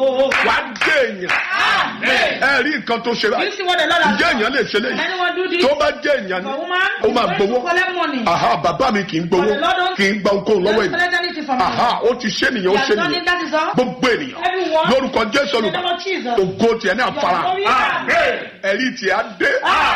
wàá dé èèyàn ẹ rí nǹkan tó ṣe You báyìí see what the Lord has ǹjẹ́ done? èèyàn lè ṣe léyìí Anyone do this? tó bá jẹ́ èèyàn For ni woman, ó máa going to gbowó collect money. aha bàbá mi kì í gbowó But the Lord don't- kì í gba ohunkóhun lọ́wọ́ Don't ènìyàn collect anything from you. aha ó ti ṣe nìyẹn ó He has ṣe done nìyẹn it, that is all. gbogbo ènìyàn Everyone. lórúkọ jésù In the olùkọ́ name of Jesus. ògo tiẹ̀ ní Your àfara glory. ẹ̀rí tiẹ̀ á dé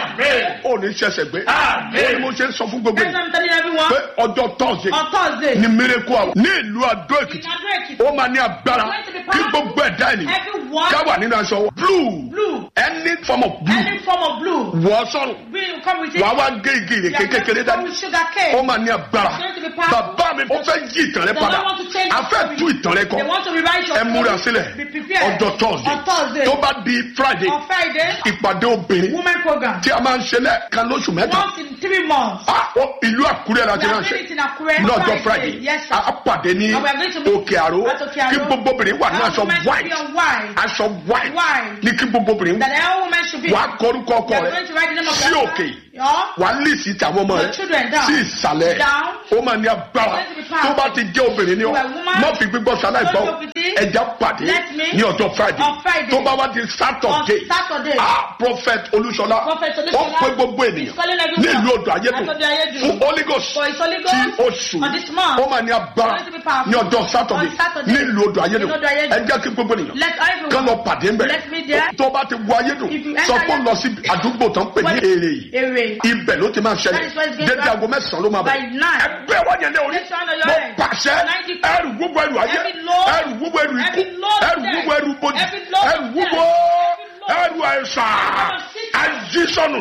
ó ní ṣẹ̀ṣẹ̀ gbé ó ní mo ṣe ń sọ fún gbogbo That's what ènìyàn I'm telling everyone. pé ọjọ́ tọ́sí On Thursday. ní miracle hour ní ìlú adó In èkìtì Adó Èkìtì. ó máa ní agbára kí gbogbo ẹ̀dá ènìyàn Everyone. ká wà nínú aṣọ blue Blue. any form of blue Any form of blue. wọ́ sọ̀rọ̀ Green come with it. wàá wá gé igi You ìrèké are going kékeré to come dání with sugar cane. ó máa ní agbára It's going to be powerful. bàbá mi ó fẹ́ yí ìtàn rẹ They padà don't want to change a your fẹ́ story. tú ìtàn rẹ They kọ want to rewrite your ẹ múra story. sílẹ̀ Be prepared. ọjọ́ thursday On Thursday. tó bá di friday On Friday. ìpàdé obìnrin Women program. tí a máa ń ṣe lẹ́ẹ̀kan lóṣù mẹ́ta Once in three months. Ah, ó, ìlú àkúrẹ́ la We ti are máa ń doing ṣe it in Akure. lọ́jọ́ friday Yes, sir. a pàdé ní And we are going to meet òkè àró at Òkè Àró. kí gbogbo obìnrin wà ní All aṣọ women should be white on white. aṣọ white White. ní kí gbogbo obìnrin That all women should be. wà á kọrúkọ ọkọ We are rẹ going to write the name of sí their òkè Yeah. wà á lísì tàwọn ọmọ Your rẹ children down. sí ìsàlẹ̀ Down. ó máa ní agbára Let it be powerful. tó bá ti jẹ́ obìnrin ni ọ You are woman. má fi gbígbọ́ sáláì gbọ́ Don't go with it. ẹja pàdé Let me. ní ọjọ́ friday On Friday. tó bá wá di saturday On Saturday. ah prophet olúṣọlá Prophet ó Olúṣọlá pé gbogbo is ènìyàn calling everyone. ní ìlú odò ayédùn At Odò Ayédùn. fún holy ghost For his Holy tí Ghost. oṣù On this month. ó máa ní agbára It's going to be powerful. ní ọjọ́ saturday On Saturday. ní ìlú odò ayédùn In Odò Ayédùn. ẹ jẹ́ kí gbogbo ènìyàn Let everyone. kán lọ pàdé ńbẹ Let me there. tó bá ti wọ ayédùn If you sọ enter pé ó lọ sí àdúgbò tó ń pè ní What- èrè yìí Èrè. ibẹ̀ ló ti máa ṣẹlẹ̀ That is where it's going dédé to aago mẹ́sàn-án ló máa By bẹ̀rẹ̀ nine. ẹgbẹ́ wọ́n yẹn lé orí Let's turn on your mo head. pàṣẹ Ninety ẹrù gbogbo ẹrù ayé Every load- ẹrù gbogbo ẹrù ikú every load of ẹrù death. gbogbo ẹrù bojì Every load of ẹrù gbogbo death. ẹrù àìsàn ajísọ̀nù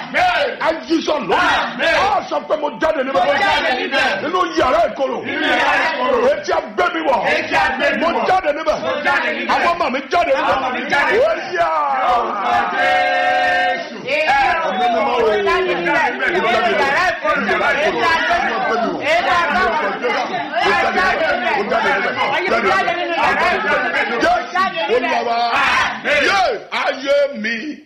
ajísọ̀nù Amen. ọ sọ pé mo jáde níbẹ̀ Mo jáde níbẹ̀. nínú yàrá ìkorò yàrá ìkorò. etí agbẹ́ mi wọ̀ Etí agbẹ́ mi mo wọ̀. jáde níbẹ̀ Mo jáde níbẹ̀. àwọn ọmọ mi jáde Àwọn ọmọ mi jáde. níbẹ̀ ó yà. Jésù olúwa wa yé ayé mi